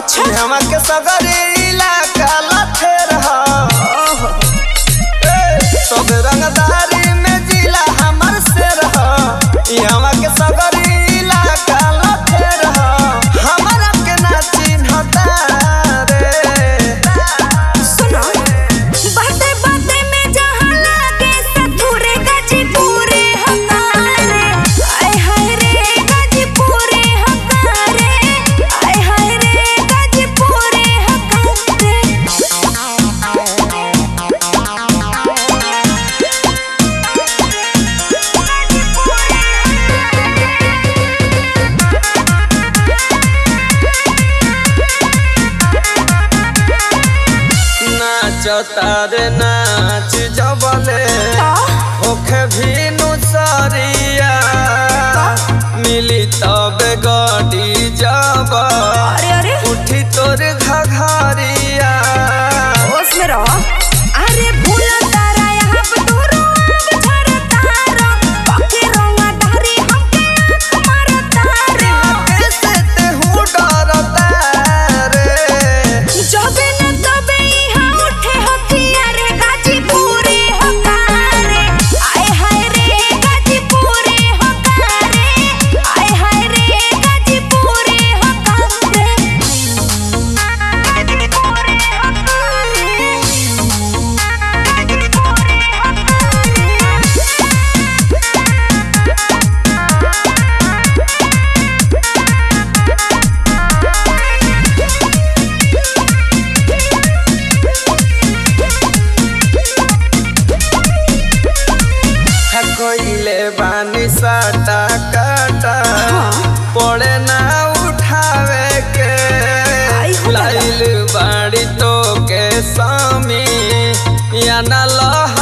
अच्छा। हमरा के सगरी इलाका लथेर ह सब रंगदारी में जिला हमर शेर ह यहाँ के सगरी इलाका लथेर ह हमरा के ना चिन्हता रे सुनो बाते बाते में जहाँ लागे सतुरे गाजीपुरे हकारे आय हाय रे गाजीपुरे हकारे आय हाय रे गाजीपुरे हकारे नाच तारे नाच जबले का होखे भीनु सरिया मिली तब गडी जब अरे अरे उठी तोर घघरिया होश में रहो अरे भूला तारा यहाँ पे तू रोब झर तारा पके रोवा धारी हमके आँख मार तारा कैसे तेहू डरता रे जबे न तबे यहाँ उठे हथियारे गाजीपुरे हकारे आय हाय रे गाजीपुरे हकारे आय हाय रे गाजीपुरे हकारे कोइले बानी साटा काटा पड़े ना उठावे के आई हो दादा। लाइल बाड़ी तो के सामी या ना लह